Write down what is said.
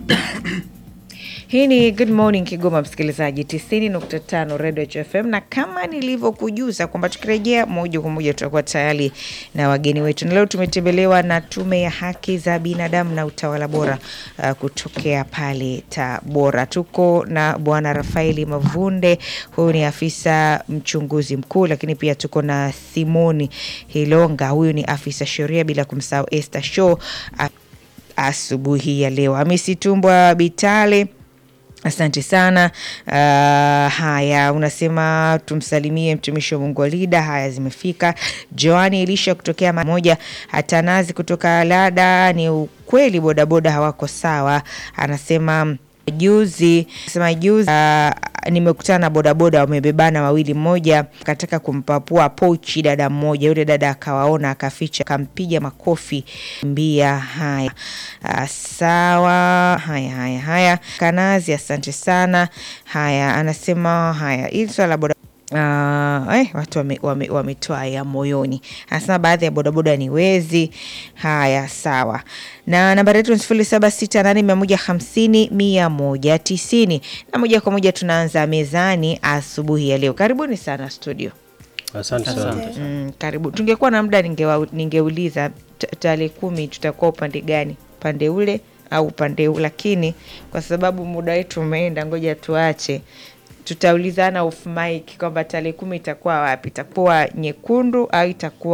Hii ni Good Morning Kigoma, msikilizaji 90.5 Radio FM, na kama nilivyokujuza kwamba tukirejea moja kwa moja tutakuwa tayari na wageni wetu, na leo tumetembelewa na Tume ya Haki za Binadamu na Utawala Bora uh, kutokea pale Tabora. Tuko na Bwana Rafaeli Mavunde, huyu ni afisa mchunguzi mkuu, lakini pia tuko na Simoni Hilonga, huyu ni afisa sheria, bila kumsahau Esther Show asubuhi ya leo. Hamisi Tumbwa Bitale Asante sana. Uh, haya unasema tumsalimie mtumishi wa Mungu wa Lida. Haya zimefika. Joani Elisha kutokea moja, Atanazi kutoka Lada. Ni ukweli bodaboda hawako sawa, anasema juzi sema juzi uh, nimekutana na bodaboda wamebebana wawili, mmoja kataka kumpapua pochi dada mmoja, yule dada akawaona akaficha, akampiga makofi mbia. Haya uh, sawa. Haya haya haya, Kanazi, asante sana. Haya anasema haya, hili swala la boda Uh, eh, watu wametoa wame, wame ya moyoni. Anasema baadhi ya bodaboda ni wezi. Haya, sawa. Na nambari yetu ni sifuri saba sita nane mia moja hamsini mia moja tisini na moja kwa moja tunaanza mezani asubuhi ya leo. Karibuni sana studio. Asante sana. Mm, karibu. Tungekuwa na muda ningeuliza tarehe kumi tutakuwa upande gani, upande ule au upande huu, lakini kwa sababu muda wetu umeenda, ngoja tuache tutaulizana off mic kwamba tarehe kumi itakuwa wapi, itakuwa nyekundu au itakuwa